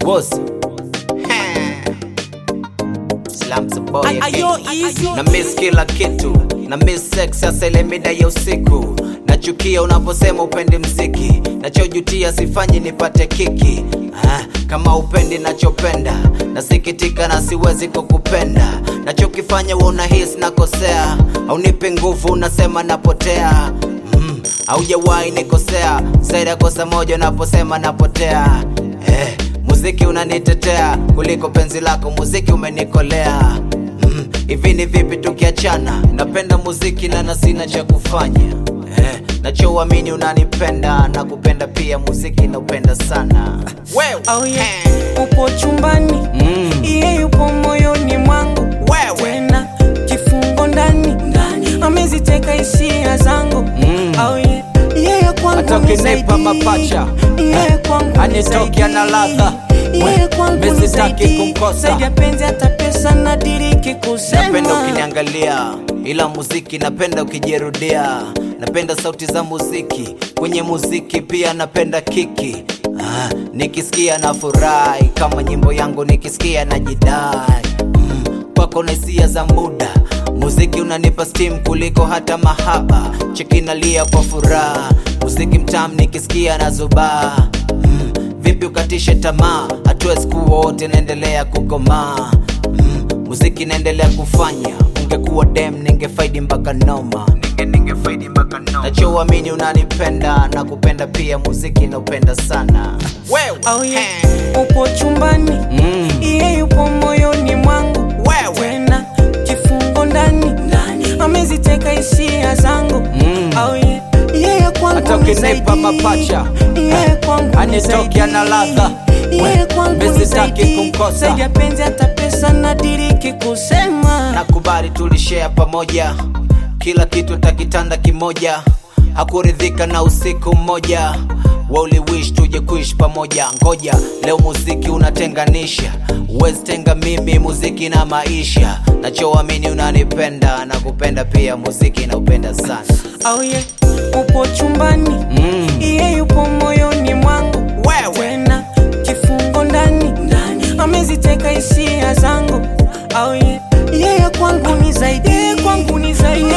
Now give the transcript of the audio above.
boss Slums boy Ay- ayo, again. easy. na miss kila kitu na miss sex hasa ile mida ya usiku nachukia unaposema upendi mziki nachojutia sifanyi nipate kiki ah, kama upendi nachopenda nasikitika na siwezi kukupenda nachokifanya unahisi nakosea aunipi nguvu unasema napotea mm, aujawahi nikosea zaidi ya kosa moja unaposema napotea eh, muziki unanitetea kuliko penzi lako muziki umenikolea mm, hivi ni vipi tukiachana napenda muziki na na sina cha kufanya eh, nachouamini unanipenda na kupenda pia muziki naupenda sana wewe Oh yeah. eh, upo chumbani Mm. iye yupo moyoni mwangu Wewe. tena kifungo ndani ameziteka hisia zangu Mm. oh yeah. yeye Hata kwangu ni ukinipa zaidi. mapacha, yeye kwangu ni anitoki zaidi. ana ladha. yeye We, kwangu mimi ni sitaki zaidi. kumkosa. zaidi ya penzi hata pesa nadiriki napenda kusema ukiniangalia ila muziki napenda ukijirudia napenda sauti za muziki kwenye muziki pia napenda kiki ah, nikisikia na furahi kama nyimbo yangu nikisikia na jidai mm, kwako na hisia za muda muziki unanipa steam kuliko hata mahaba chekinalia kwa furaha muziki mtam nikisikia na zubaa mm, vipi ukatishe tamaa hatuwezi kuwa wote naendelea kukomaa mm, muziki naendelea kufanya ungekuwa dem ningefaidi mpaka noma ninge ningefaidi mpaka noma nachoamini unanipenda na kupenda pia muziki naupenda sana wewe oh yeah. upo chumbani Mm. iye yupo moyoni mwangu Wewe. tena kifungo ndani ameziteka hisia zangu Mm. oh yeah. yeye Hata kwangu ni ukinipa zaidi. mapacha, yeye kwangu ni anitoki zaidi. ana ladha. yeye We, kwangu mimi ni sitaki zaidi. kumkosa. zaidi ya penzi hata pesa nadiriki kusema nakubali tulishare pamoja kila kitu takitanda kimoja hakuridhika na usiku mmoja wauliwish tuje kuishi pamoja ngoja leo muziki unatenganisha uwezi tenga mimi muziki na maisha nachoamini unanipenda na kupenda pia muziki naupenda sana oh yeah. upo chumbani mm. iye yupo moyoni mwangu Wewe. tena kifungo ndani ameziteka hisia zangu oh yeah. yeye kwangu ni zaidi yeye kwangu ni zaidi